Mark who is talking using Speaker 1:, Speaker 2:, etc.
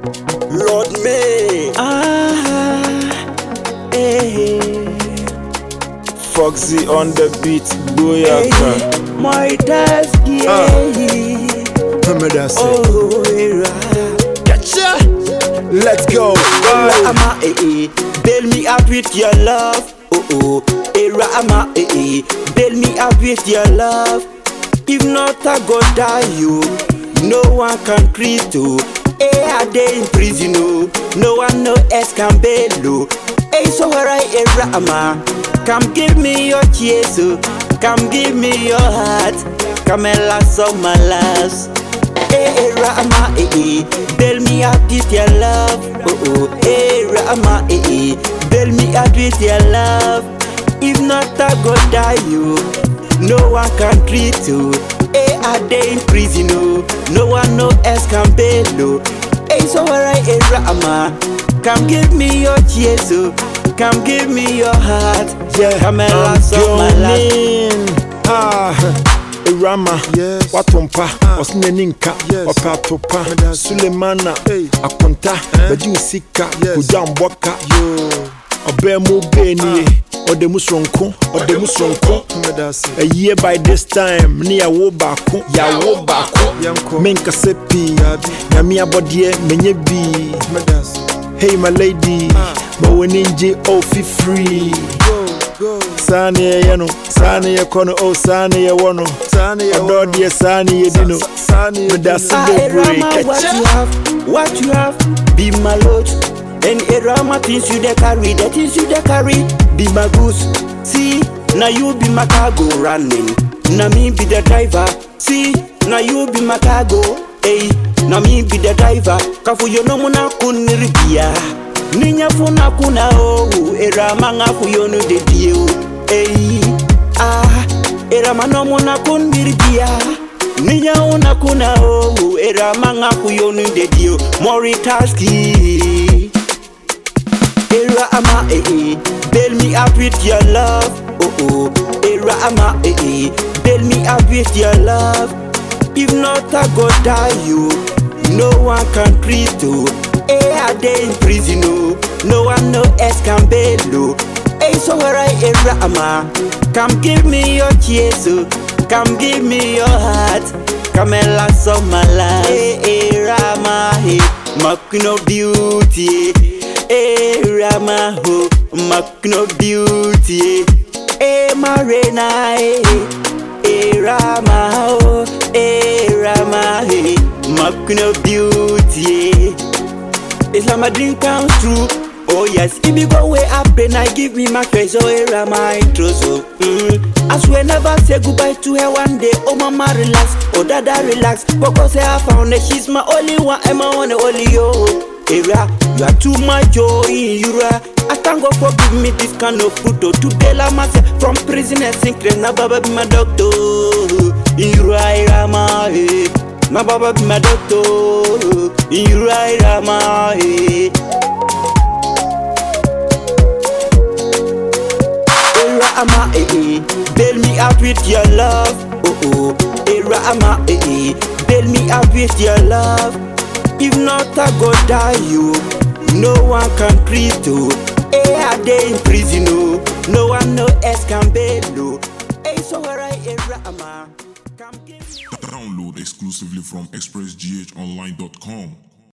Speaker 1: Lord May.
Speaker 2: Ah, eh,
Speaker 3: Foxy on the beat,
Speaker 2: eh,
Speaker 3: Boyaka.
Speaker 2: my desk, yeah.
Speaker 1: Remember say.
Speaker 2: Oh, era.
Speaker 1: Gotcha. Let's go.
Speaker 2: Era ama, eh, eh. Bail me up with your love. Oh, oh. Era ama, eh, eh. Bail me up with your love. If not, I go die, you. No one can treat you. Eh, I dey in prison, oh. No one no else can bail, oh. Hey, so where I era ama. Come give me your tears, oh. Come give me your heart. Come and last of my last. Eh, eh, Rama, eh, eh, bail me out with your love. Oh, oh, eh, Rama, eh, eh, bail me out with your love. If not, I go die, you. No one can treat you. Eh, I dey in prison, oh. No one no else can bail, oh. Eh, so alright, eh, Rama, come give me your tears, oh. Come give me your heart.
Speaker 1: Yeah,
Speaker 2: come and
Speaker 1: I'm
Speaker 2: last of my life.
Speaker 1: going. Ah.
Speaker 3: Rama,
Speaker 1: Yes.
Speaker 3: watompa,
Speaker 1: Ah.
Speaker 3: osine ninka,
Speaker 1: Yes.
Speaker 3: opa atopa,
Speaker 1: That's-
Speaker 3: Sulemana,
Speaker 1: Hey.
Speaker 3: akonta,
Speaker 1: Eh.
Speaker 3: badi usika,
Speaker 1: Yes.
Speaker 3: kujamboka,
Speaker 1: Yo.
Speaker 3: ọbẹ mu bẹẹni, ọdẹ mu sonko, ọdẹ mu sonko.
Speaker 1: Remember say.
Speaker 3: A year by this time, ni yawo baako, yawo baako.
Speaker 1: Yanko.
Speaker 3: Menkasa pii,
Speaker 1: Dabi.
Speaker 3: nyame abɔdeɛ menye bii.
Speaker 1: Remember say.
Speaker 3: Hey my lady,
Speaker 1: Ah.
Speaker 3: ma w'ani ngye oh fi free.
Speaker 1: Go, go.
Speaker 3: Saa ne yɛyɛ no, saa ne yɛkɔ no, oh saa ne yɛwɔ no.
Speaker 1: Sani ya
Speaker 3: Ɔdɔ deɛ saa ne yɛdi no.
Speaker 1: Sani ya
Speaker 3: Meda se
Speaker 2: Ah,
Speaker 3: bebree
Speaker 2: Erama, what
Speaker 3: kɛkyɛ.
Speaker 2: you have, what you have, be my load. And Erama, things you dey carry, the things you dey carry, be my goods. See, now you be my cargo running. Now me be the driver. See, now you be my cargo. Hey, now me be the driver. Kafu yo no muna kuniribia. Ninya funa kuna oh, Erama ngafu yo no de dio. Hey, ah, Erama no muna kuniribia. Ninya una kuna oh, era manga kuyonu de dio Moritaski Era ama eh eh, bail me up with your love Oh oh, era ama eh eh, bail me up with your love If not I go die you, no one can treat you Eh I dey in prison oh, no one no else can bail you Hey so where I era ama, come give me your tears oh Come give me your heart. Come and last of my life. Hey, hey, Rama, hey, my queen of beauty. Hey, Rama, oh, my queen of beauty. Hey, Marina, hey, hey, Rama, oh, hey, Rama, hey, my queen of beauty. It's like my dream comes true. Oh yes, if you go way up then I give me my treasure era my intro so mm. I swear never say goodbye to her one day Oh mama relax, oh dada relax Coco say I found her, she's my only one And my one and only yo Era, you are too much oh in Eura I thank God for giving me this kind of fruit oh Today la myself from prison and sickness Now baba be my doctor In Eura, era my eh. My baba be my doctor In Eura, era my eh. Era ama eh eh, bail me out with your love. Oh oh, Era ama eh eh, bail me out with your love. If not, I go die you. No one can treat you. Eh, I dey in prison oh, no one no else can bail you. Hey, so where I Era ama, come give me.
Speaker 4: Download exclusively from expressghonline.com.